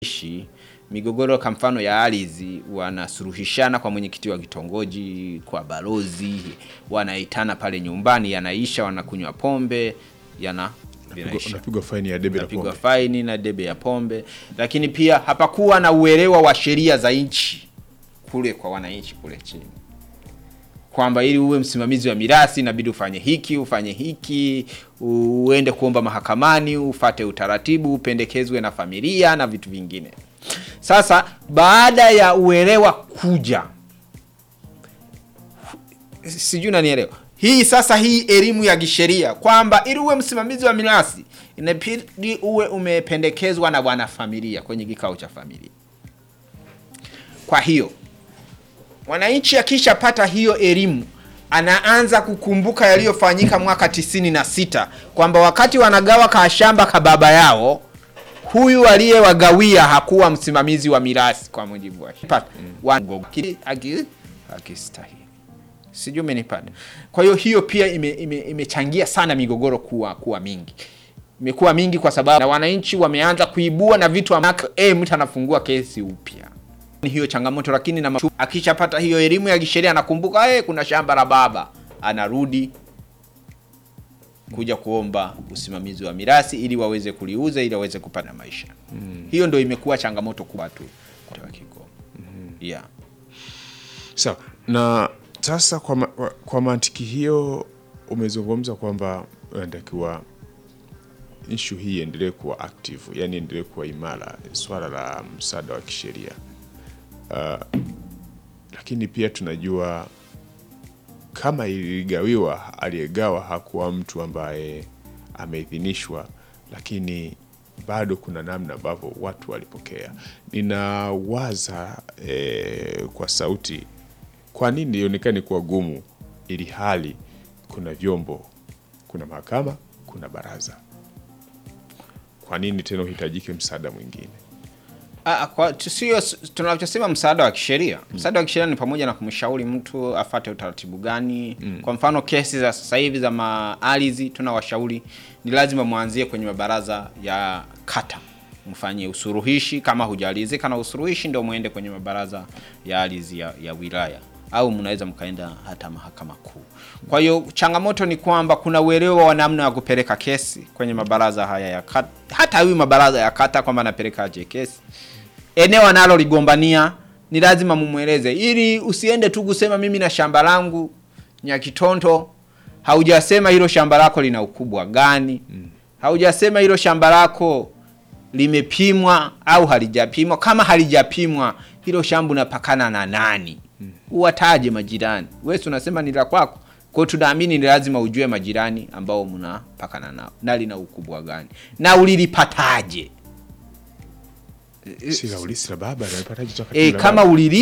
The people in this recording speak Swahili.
ishi migogoro kwa mfano ya ardhi wanasuluhishana kwa mwenyekiti wa kitongoji, kwa balozi, wanaitana pale nyumbani, yanaisha, wanakunywa pombe, yana vinaisha. unapigwa faini ya debe la Unapigwa pombe. faini na debe ya pombe, lakini pia hapakuwa na uelewa wa sheria za nchi kule kwa wananchi kule chini, kwamba ili uwe msimamizi wa mirathi inabidi ufanye hiki ufanye hiki, uende kuomba mahakamani, ufate utaratibu, upendekezwe na familia na vitu vingine. Sasa baada ya uelewa kuja, sijui nanielewa hii sasa, hii elimu ya kisheria kwamba ili uwe msimamizi wa mirathi inabidi uwe umependekezwa na wanafamilia kwenye kikao cha familia. Kwa hiyo mwananchi akishapata hiyo elimu anaanza kukumbuka yaliyofanyika mwaka tisini na sita kwamba wakati wanagawa kashamba ka baba yao huyu aliyewagawia hakuwa msimamizi wa mirathi kwa mujibu wa sheria. Wango- ki- aki- akistahili sijui umenipata. Kwa hiyo hiyo pia ime- ime- imechangia sana migogoro kuwa kuwa mingi, imekuwa mingi kwa sababu na wananchi wameanza kuibua na vitu ambavyo eh, mtu anafungua kesi upya ni hiyo changamoto, lakini na machu- akishapata hiyo elimu ya kisheria anakumbuka eh, kuna shamba la baba, anarudi kuja kuomba usimamizi wa mirathi ili waweze kuliuza ili waweze kupata maisha. Hiyo ndio imekuwa changamoto kwa watu wa Kigoma. Yeah. Sawa. Na sasa kwa, ma, kwa- kwa mantiki hiyo umezungumza kwamba unatakiwa ishu hii iendelee kuwa active, yani iendelee kuwa imara, swala la msaada wa kisheria uh, lakini pia tunajua kama iligawiwa, aliyegawa hakuwa mtu ambaye ameidhinishwa, lakini bado kuna namna ambavyo watu walipokea. Ninawaza eh, kwa sauti, kwa nini ionekane kuwa gumu, ili hali kuna vyombo, kuna mahakama, kuna baraza? Kwa nini tena uhitajike msaada mwingine? Ah, kwa sio tunachosema msaada wa kisheria. Msaada wa kisheria ni pamoja na kumshauri mtu afate utaratibu gani. Kwa mfano kesi za sasa hivi za maardhi, tunawashauri ni lazima mwanzie kwenye mabaraza ya kata, mfanye usuruhishi. Kama hujalizika na usuruhishi, ndio muende kwenye mabaraza ya ardhi ya, ya wilaya au mnaweza mkaenda hata mahakama kuu. Kwa hiyo changamoto ni kwamba kuna uelewa wa namna ya kupeleka kesi kwenye mabaraza haya ya kata, hata huyu mabaraza ya kata kwamba anapeleka aje kesi eneo analoligombania ni lazima mumweleze, ili usiende tu kusema mimi na shamba langu Nyakitonto. Haujasema hilo shamba lako lina ukubwa gani, haujasema hilo shamba lako limepimwa au halijapimwa. Kama halijapimwa, hilo shamba unapakana na nani? Uwataje majirani. Wewe si unasema ni la kwako, kwa hiyo tunaamini ni lazima ujue majirani ambao mnapakana nao na lina ukubwa gani na ulilipataje. Si la ulisi la baba, nalipataje toka E, la kama baba? ulili